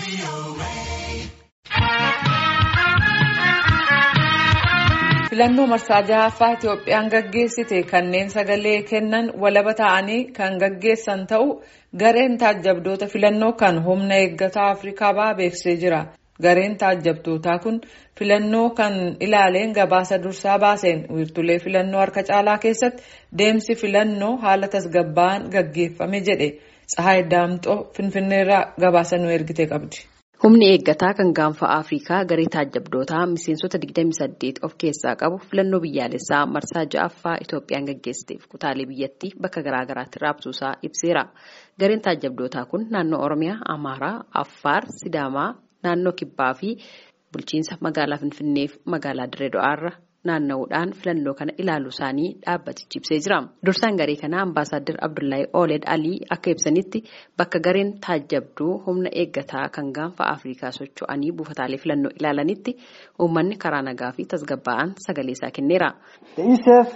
filannoo marsaa jahaffaa Itoophiyaan gaggeessite kanneen sagalee kennan walaba ta'anii kan gaggeessan ta'u gareen taajjabdoota filannoo kan humna eeggataa Afrikaa bahaa beeksisee jira. Gareen taajjabdootaa kun filannoo kan ilaaleen gabaasa dursaa baaseen wiirtulee filannoo harka caalaa keessatti deemsi filannoo haala tasgabbaa'aan gaggeeffame jedhe Tsahaay Daamxoo Finfinneerraa gabaasa nu ergite qabdi. Humni eeggataa kan gaanfa Afrikaa garee taajjabdootaa miseensota 28 of keessaa qabu filannoo biyyaalessaa marsaa ja'affaa Itoophiyaan gaggeessiteef kutaalee biyyattii bakka garaagaraatti raabsuusaa ibseera. Gareen taajjabdootaa kun naannoo Oromiyaa, Amaaraa, Affaar, Sidaamaa, naannoo Kibbaa fi bulchiinsa magaalaa Finfinnee fi magaalaa Dirree Da'aarra naanna'uudhaan filannoo kana ilaaluu isaanii dhaabbatichi ibsee jira. Dursaan garee kanaa Ambaasaadder Abdullahi Ooled Alii akka ibsanitti bakka gareen taajjabduu humna eeggataa kan gaanfa Afrikaa socho'anii buufataalee filannoo ilaalanitti uummanni karaa nagaa fi tasgabbaa'aan sagalee isaa kenneera. The ECF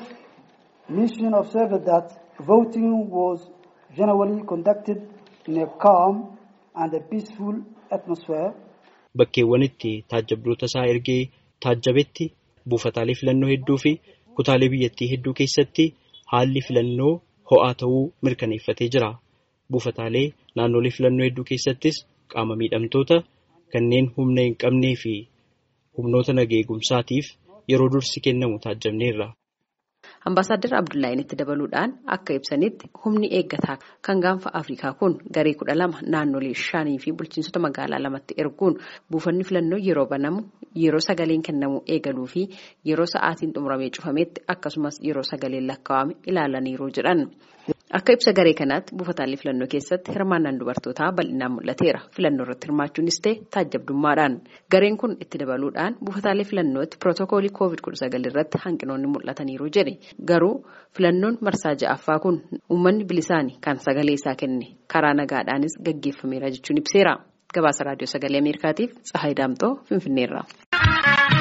mission observed that voting was generally conducted in a calm and a peaceful atmosphere. Bakkeewwanitti taajjabdoota isaa ergee taajjabetti buufataalee filannoo hedduu fi kutaalee biyyattii hedduu keessatti haalli filannoo ho'aa ta'uu mirkaneeffatee jira. Buufataalee naannolee filannoo hedduu keessattis qaama miidhamtoota kanneen humna hin qabnee fi humnoota nageegumsaatiif yeroo dursi kennamu taajjabneerra. Ambaasaadder Abdullaahin itti dabaluudhaan akka ibsanitti humni eeggataa kan gaanfa Afrikaa kun garee kudha lama naannolee shanii fi bulchiinsota magaalaa lamatti erguun buufanni filannoo yeroo banamu yeroo sagaleen kennamu eegaluu fi yeroo sa'aatiin xumuramee cufametti akkasumas yeroo sagaleen lakkaa'ame ilaalaniiru jedhan. Akka ibsa garee kanaatti buufataalee filannoo keessatti hirmaannaan dubartootaa bal'inaan mul'ateera. Filannoo irratti hirmaachuunis ta'e taajjabdummaadhaan. Gareen kun itti dabaluudhaan buufataalee filannootti pirootokoolii COVID-19 irratti hanqinoonni mul'ataniiru jedhe. Garuu filannoon marsaa ja'affaa kun uummanni bilisaanii kan sagalee isaa kenne karaa nagaadhaanis gaggeeffameera jechuun ibseera. Gabaasa raadiyoo sagalee Ameerikaatiif Tsahaay Daamxoo Finfinneerra.